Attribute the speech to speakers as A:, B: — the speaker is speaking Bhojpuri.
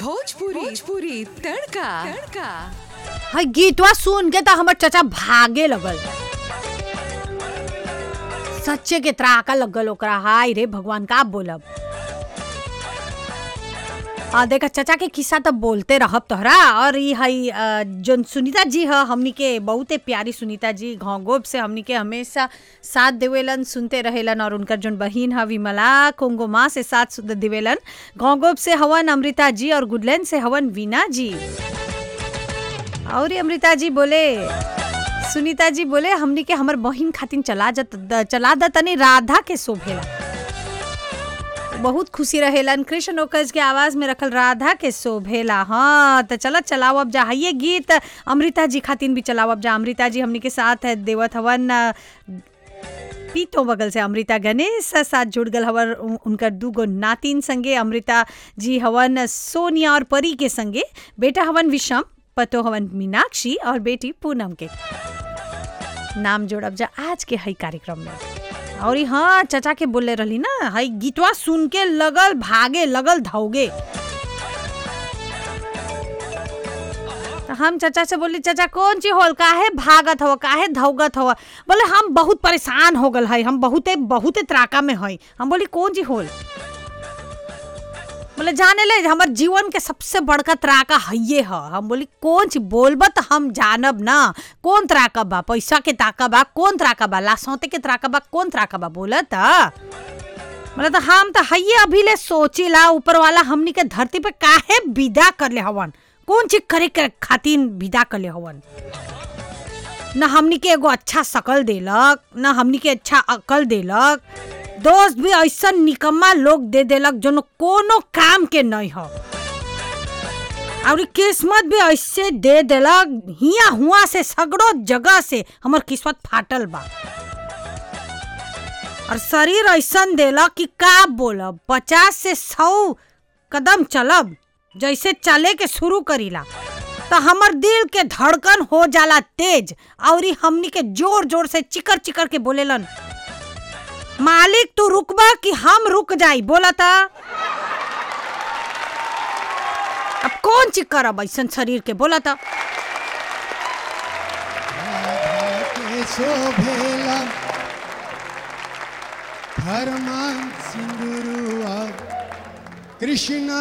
A: भोजपुरी भोजपुरी तड़का तड़का
B: हई गीतवा सुन के तो हमर चचा भागे लगल सच्चे के त्राका लगल ओकरा हाय रे भगवान का बोलब आ देखा चचा के किस्सा तो बोलते रहब तोहरा और ई हई अ, जोन सुनीता जी ह हमनी के बहुते प्यारी सुनीता जी घोंगोब से हमनी के हमेशा साथ देवेलन सुनते रहेलन और उनकर जोन बहिन ह विमला कोंगोमा से साथ सु- देवेलन घोंगोब से हवन अमृता जी और गुडलैंड से हवन वीना जी और ये अमृता जी बोले सुनीता जी बोले हमनी के हमर बहिन खातिन चला जत द- चला द तनी राधा के शोभेला बहुत खुशी रहेलन कृष्ण ओकज के आवाज में रखल राधा के शोभेला हाँ तो चलत चलाओ अब जा ये गीत अमृता जी खातिन भी चलाओ अब जा अमृता जी हमनी के साथ है देवत हवन अ, पीतो बगल से अमृता गणेश साथ जुड़ गल हवन उ- उनकर दूगो नातिन संगे अमृता जी हवन सोनिया और परी के संगे बेटा हवन विषम पतो हवन मीनाक्षी और बेटी पूनम के नाम जोड़ब जा आज के हई कार्यक्रम में और ई हाँ चचा के बोले रहली ना हई गीतवा सुन के लगल भागे लगल धौगे तो हम चचा से बोली चचा कौन चीज होल काहे भागत हो काहे धौगत हो बोले हम बहुत परेशान हो गल हई हम बहुते बहुते त्राका में हई हम बोली कौन चीज होल बोले जाने ले हमर जीवन के सबसे बड़का त्राका हइये ह हम बोली कौन चीज बोलब त हम जानब ना कौन त्राका बा पैसा के ताका बा कौन त्राका बा लासौते के त्राका बा कौन त्राका बा बोलत बोले तो हम तो हइये अभी ले सोचिला ऊपर वाला हमनी के धरती पे काहे विदा कर ले हवन कौन चीज करे के खातिर विदा कर ले हवन न हमनी के एगो अच्छा शकल देलक न हमनी के अच्छा अकल देलक दोस्त भी ऐसा निकम्मा लोग दे देलक जो कोनो काम के नहीं हो और ई किस्मत भी ऐसे दे देलक हिया हुआ से सगड़ो जगह से हमर किस्मत फाटल बा और शरीर ऐसन देलक कि का बोलब पचास से सौ कदम चलब जैसे चले के शुरू करीला तो हमर दिल के धड़कन हो जाला तेज और ई हमनी के जोर जोर से चिकर चिकर के बोलेलन मालिक तू रुकबा कि हम रुक जाई बोला था अब कौन चीज करब ऐसन शरीर के बोला था
C: के शोभेला धर्मान सिंदुरुआ कृष्ण